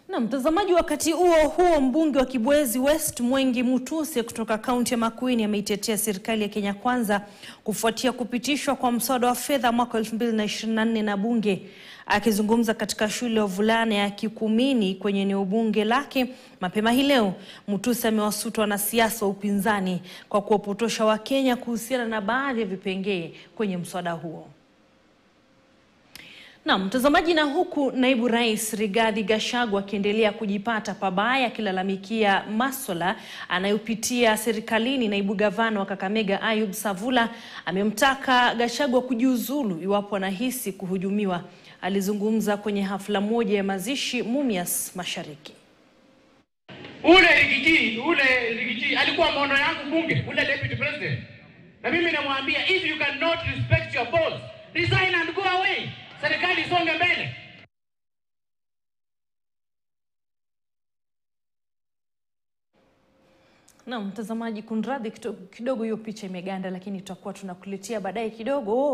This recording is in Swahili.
Na mtazamaji, wakati huo huo, mbunge wa Kibwezi West Mwengi Mutuse kutoka kaunti ya Makueni ameitetea serikali ya Kenya Kwanza kufuatia kupitishwa kwa mswada wa fedha mwaka 2024 na bunge. Akizungumza katika shule ya wavulana ya Kikumini kwenye eneo bunge lake mapema hii leo, Mutuse amewasuta wanasiasa wa upinzani kwa kuwapotosha Wakenya kuhusiana na baadhi ya vipengee kwenye mswada huo. Na mtazamaji, na huku naibu rais Rigathi Gachagua akiendelea kujipata pabaya akilalamikia maswala anayopitia serikalini, naibu gavana wa Kakamega Ayub Savula amemtaka Gachagua kujiuzulu iwapo anahisi kuhujumiwa. Alizungumza kwenye hafla moja ya mazishi Mumias Mashariki. Ule Rigiji, ule Rigiji alikuwa mono yangu bunge, ule deputy president. Na mimi namwambia if you cannot respect your boss, resign and go away. Serikali isonge mbele. Na mtazamaji, kunradhi kidogo, hiyo picha imeganda, lakini tutakuwa tunakuletea baadaye kidogo.